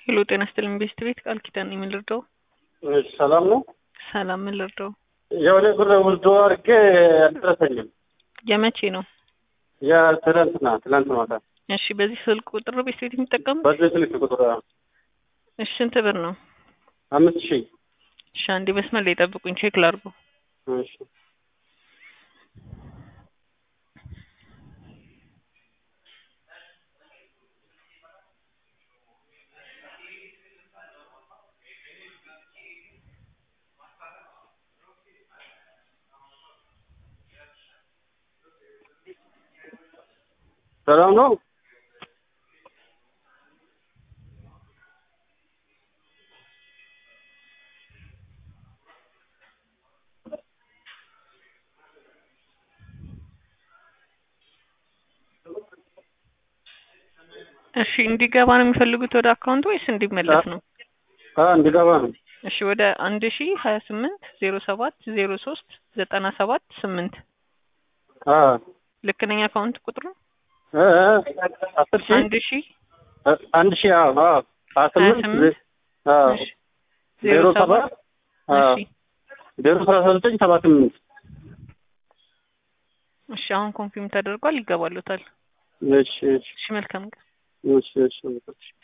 ሄሎ ጤና ይስጥልኝ ቤስት ቤት ቃል ኪዳን ነኝ። ምን ልርዳው? እሺ፣ ሰላም ነው። ሰላም ምን ልርዳው? የሆነ ብር ውስዶ አድርጌ አልደረሰኝም። የመቼ ነው? የትናንትና ትናንት ማታ እሺ በዚህ ስልክ ቁጥር ነው ቤስት ቤት የሚጠቀሙት? በዚህ ስልክ ቁጥር እሺ ስንት ብር ነው? አምስት ሺህ እሺ አንዴ መስመር ላይ ጠብቁኝ ቼክ ላድርገው። እሺ ሰላም ነው። እሺ እንዲገባ ነው የሚፈልጉት ወደ አካውንት ወይስ እንዲመለስ ነው? አ እንዲገባ ነው። እሺ ወደ አንድ ሺ ሀያ ስምንት ዜሮ ሰባት ዜሮ ሶስት ዘጠና ሰባት ስምንት አ ልክ ነኝ አካውንት ቁጥሩ? እ እ አስር ሺህ አንድ ሺ አንድ ሺህ አዎ አዎ ሀያ ሀያ ስምንት ስምንት አዎ እሺ ዜሮ ሰባት አዎ እሺ ዜሮ ሰላሳ ዘጠኝ ሰባ ስምንት እሺ አሁን ኮንፊርም ተደርጓል ይገባሉታል። እሺ እሺ እሺ መልካም ቀን። እሺ እሺ